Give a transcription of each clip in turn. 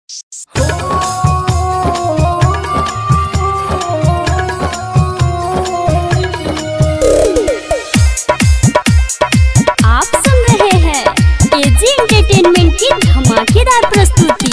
आप सुन रहे हैं एजी एंटरटेनमेंट की धमाकेदार प्रस्तुति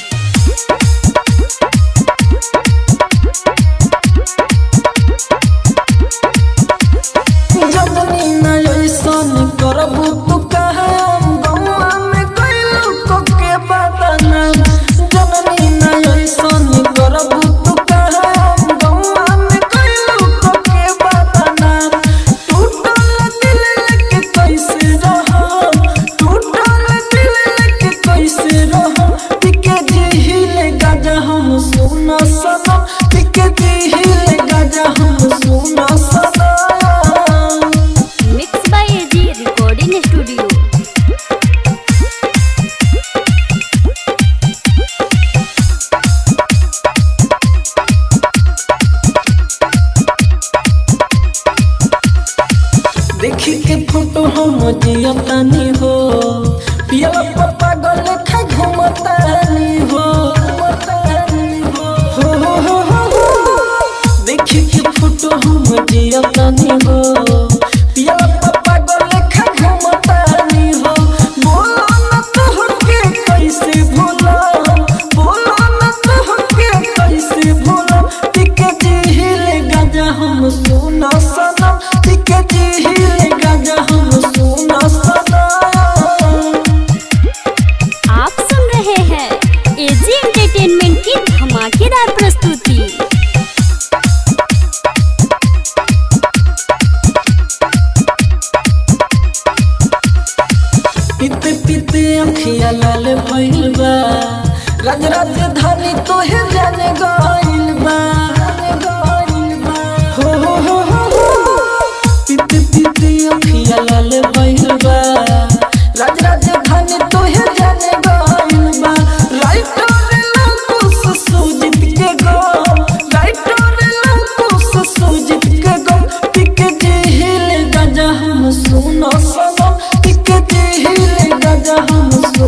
जदनी न ऐसन करबू तू कहे गौआ में कैलू को के बदना जननी न ऐसन करबू तू कहे गौआ में कैलू को के बदना टूटल दिल लेके कैसे रहम टूटल दिल लेके कैसे रहम टिके जिहिले गाजा हम सुना सनम टिके जिहिले गाजा हम सुना सनम mix by AG recording studio देखी के फोटो हम जियतानी हो पियला पप्पा गले खा घुमतानी हो घुमतानी हो हो हो हो हो हो। देखी के फोटो हम जियतानी हो पियला पप्पा गले खा घुमतानी हो बोलो न तोहके कैसे भूला बोलो न तोहके कैसे भूला टिके जिहिले गाजा हम सुना सनम टिके जिहिले गाजा हम सुना सनम आप सुन रहे हैं एजी एंटरटेनमेंट की धमाकेदार प्रस्तुति पीते पीते अखिया लाल भइल बा राज राजधानी तोहे जाने गइल बा जाने गइल बा। हो हो हो हो हो पीते पीते अखिया लाल भइल बा राज राजधानी तोहे जाने गइल बा राइटर लकुस सुजित के गो राइटर लकुस सुजित के गो टिके जिहिल गजा हम सुनो सनम टिके जिहिल गजा हम